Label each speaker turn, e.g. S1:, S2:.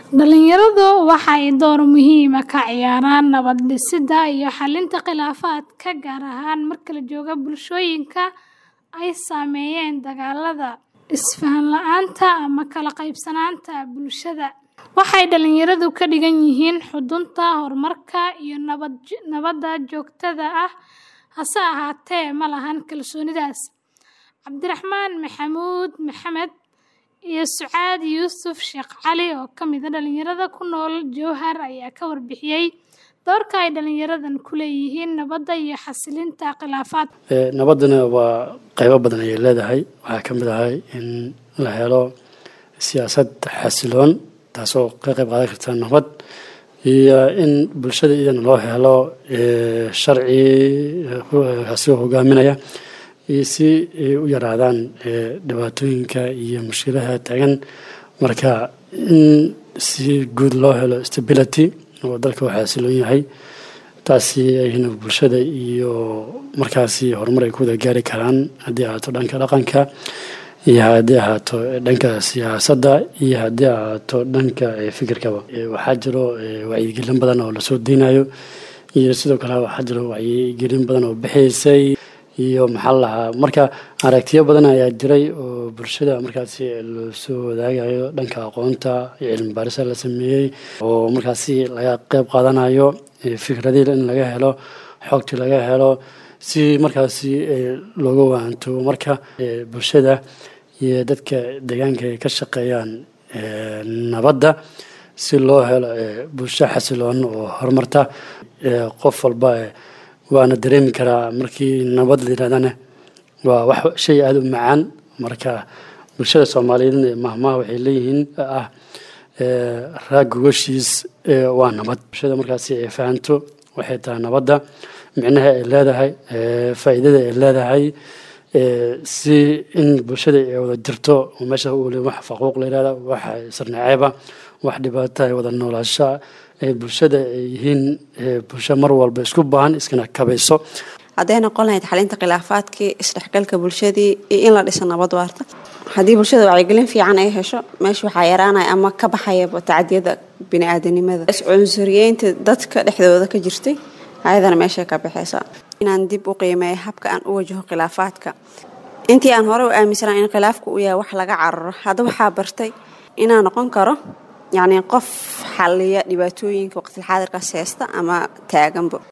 S1: Dhalinyaradu waxay door muhiim ah ka ciyaaraan nabad dhisidda iyo xallinta khilaafaadka, gaar ahaan marka la joogo bulshooyinka ay saameeyeen dagaallada, isfaham la'aanta, ama kala qaybsanaanta bulshada. Waxay dhalinyaradu ka dhigan yihiin xudunta horumarka iyo nabadda joogtada ah, hase ahaatee ma lahan kalsoonidaas. Cabdiraxmaan Maxamuud Maxamed iyo Sucaad Yuusuf Sheekh Cali, oo ka mid ah dhalinyarada ku nool Jowhar, ayaa ka warbixiyay doorka ay dhalinyaradani ku leeyihiin nabadda iyo xallinta khilaafaadka.
S2: Nabadduna waa qaybo badan ayay leedahay. Waxaa ka mid ah in la helo siyaasad xasiloon taasoo ka qayb qaadan karta nabad iyo in bulshada iyadana loo helo sharci asigoo hogaaminaya iyo si ay u yaraadaan dhibaatooyinka iyo mushkilaha taagan marka in si guud loo helo stability oo dalka uu xasiloon yahay taasi ayna bulshada iyo markaasi horumar ay ku wada gaari karaan haddii ahaato dhanka dhaqanka iyo haddii ahaato dhanka siyaasadda iyo haddii ahaato dhanka fikirkaba waxaa jiro wacyigelin badan oo lasoo deynayo iyo sidoo kale waxaa jiro wacyigelin badan oo bixaysay iyo maxaa la lahaa marka aragtiyo badan ayaa jiray oo bulshada markaasi lasoo wadaagayo dhanka aqoonta iyo cilmi baarisa la sameeyey oo markaasi laga qayb qaadanayo fikradii in laga helo xogtii laga helo si markaasi looga waanto marka bulshada iyo dadka deegaanka ay ka shaqeeyaan nabadda si loo helo bulsho xasiloon oo horumarta qof walba waana dareemi karaa markii nabad la yirahdana waa wax shay aada u macaan marka bulshada soomaaliyeed mahmaha waxay leeyihiin ah raag gogoshiis waa nabad bulshada markaasi ay fahanto waxay tahay nabadda micnaha ay leedahay faa'iidada ay leedahay si in bulshada ay wada jirto meesha wax faquuq la yirahda wax sarnaceeba wax dhibaato ay wada noolaasha ay bulshada ay yihiin bulsho mar walba isku baahan iskana kabayso
S3: hadday noqon lahayd xalinta khilaafaadkii isdhexgalka bulshadii iyo in la dhiso nabad waarta haddii bulshada wacyigelin fiican ay hesho meesha waxaa yaraanaya ama ka baxayaba tacadiyada bini-aadanimada iscunsuriyeynta dadka dhexdooda ka jirtay ayadana meeshay ka baxaysaa inaan dib u qiimeeyo habka aan u wajaho khilaafaadka intii aan hore u aaminsanaa in khilaafku uu yahay wax laga cararo hadda waxaa bartay inaan noqon karo yacni qof xaliya dhibaatooyinka waqtilxaadirkaas heesta ama taaganba